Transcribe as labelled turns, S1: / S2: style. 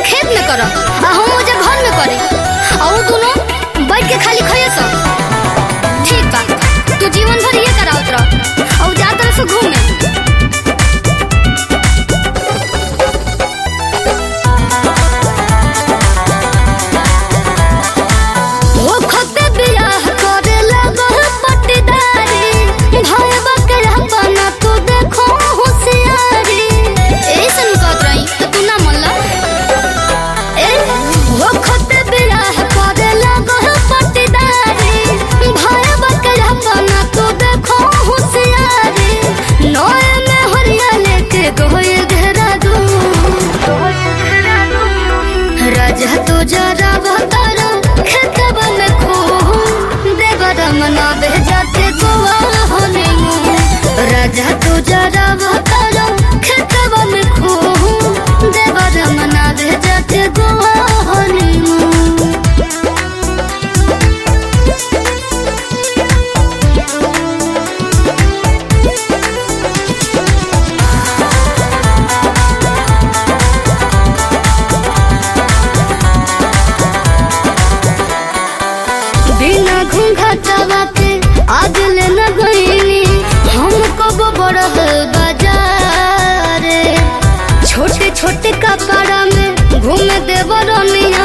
S1: खेत में कर आ हम मुझे घर में करे आ उ दोनों बैठ के खाली खाए सब ठीक बा तू जीवन भर ये करावत रह और जा तरह से घूमे ओ खते बियाह करे लगल पटदारी भाई बकरा बना तू देखो होशियारी ऐसन कहत रही त तू ना मनला ए ओ खते बियाह करे लगल पटदारी भाई बकरा बना तू देखो होशियारी नए में हरिया लेके गोए घेरा दू राजा तो जरा बतारा खेतवा में खो देवर मना भेजाते गोवा होने राजा तो जरा बतारा खेतवा में खो देवर मना भेजाते गोवा होने बिना घूंघटवा के आज ले न गईनी हम कब बड़ह बाजार छोटे छोटे कपड़ा में घूम देव रनिया